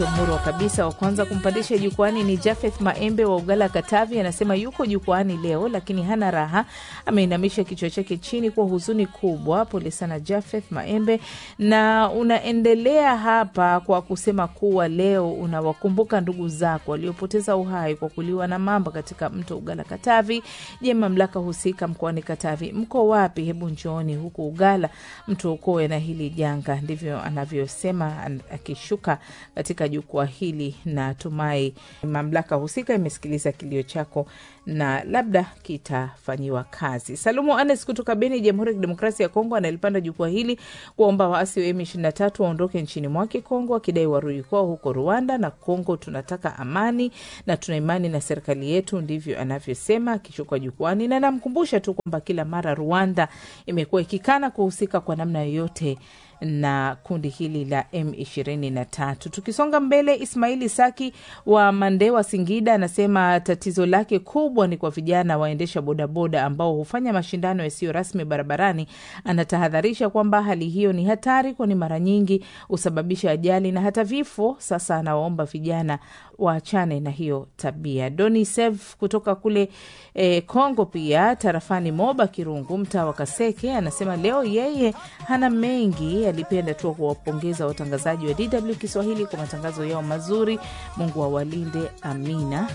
Murwa kabisa. Wa kwanza kumpandisha jukwani ni Jafeth Maembe wa Ugala, Katavi. Anasema yuko jukwani leo lakini hana raha, ameinamisha kichwa chake chini kwa huzuni kubwa. Pole sana Jafeth Maembe, na unaendelea hapa kwa kusema kuwa leo unawakumbuka ndugu zako waliopoteza uhai kwa kuliwa na mamba katika mto Ugala, Katavi. Je, mamlaka husika mkoani Katavi mko wapi? Hebu njooni huku Ugala mtuokoe na hili janga. Ndivyo anavyosema akishuka katika jukwaa hili. Natumai mamlaka husika imesikiliza kilio chako na labda kitafanyiwa kazi. Salumu Anes kutoka Beni, Jamhuri ya Kidemokrasia ya Kongo, analipanda jukwaa hili kuwaomba waasi wa M23 waondoke nchini mwake Kongo, wakidai warudi kwao huko Rwanda na Kongo. Tunataka amani na tuna imani na serikali yetu, ndivyo anavyosema akishuka jukwani, na namkumbusha tu kwamba kila mara Rwanda imekuwa ikikana kuhusika kwa namna yoyote na kundi hili la M23. Tukisonga mbele, Ismaili Saki wa Mandewa, Singida, anasema tatizo lake kubwa ni kwa vijana waendesha bodaboda ambao hufanya mashindano yasiyo rasmi barabarani. Anatahadharisha kwamba hali hiyo ni hatari, kwani mara nyingi husababisha ajali na hata vifo. Sasa anawaomba vijana waachane na hiyo tabia. Doni Sev kutoka kule eh, Kongo, pia tarafani Moba Kirungu, mtaa wa Kaseke, anasema leo yeye hana mengi alipenda tu kuwapongeza watangazaji wa DW Kiswahili kwa matangazo yao mazuri. Mungu awalinde, amina.